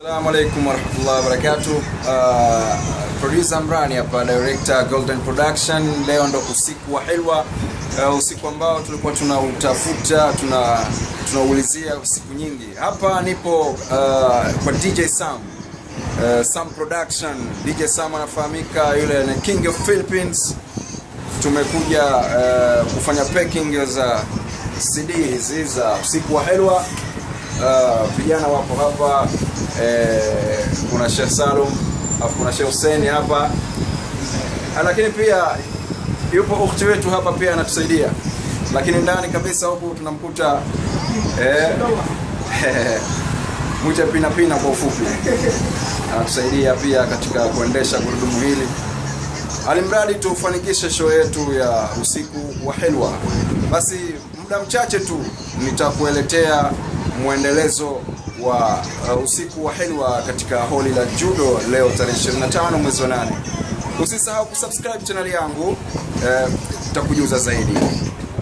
Assalamu alaikum warahmatullahi wabarakatuh. Uh, producer Mrani hapa, director Golden Production. Leo ndo usiku wa Hilwa, uh, usiku ambao tulikuwa tunautafuta tuna tunaulizia siku nyingi. Hapa nipo uh, kwa DJ Sam uh, Sam Production. DJ Sam anafahamika yule ni King of Philippines. Tumekuja uh, kufanya packing za CD hizi za usiku wa Hilwa. Uh, vijana wapo hapa eh, kuna Sheikh Salum alafu kuna Sheikh Hussein hapa Ah, lakini pia yupo ukhti wetu hapa pia anatusaidia, lakini ndani kabisa huku tunamkuta eh, mwite pina pina kwa ufupi, anatusaidia pia katika kuendesha gurudumu hili alimradi tufanikishe show yetu ya usiku wa Hilwa. Basi muda mchache tu nitakueletea mwendelezo wa uh, usiku wa Hilwa katika holi la judo leo tarehe 25 mwezi wa 8. Usisahau kusubscribe channel yangu, eh, takujuza zaidi.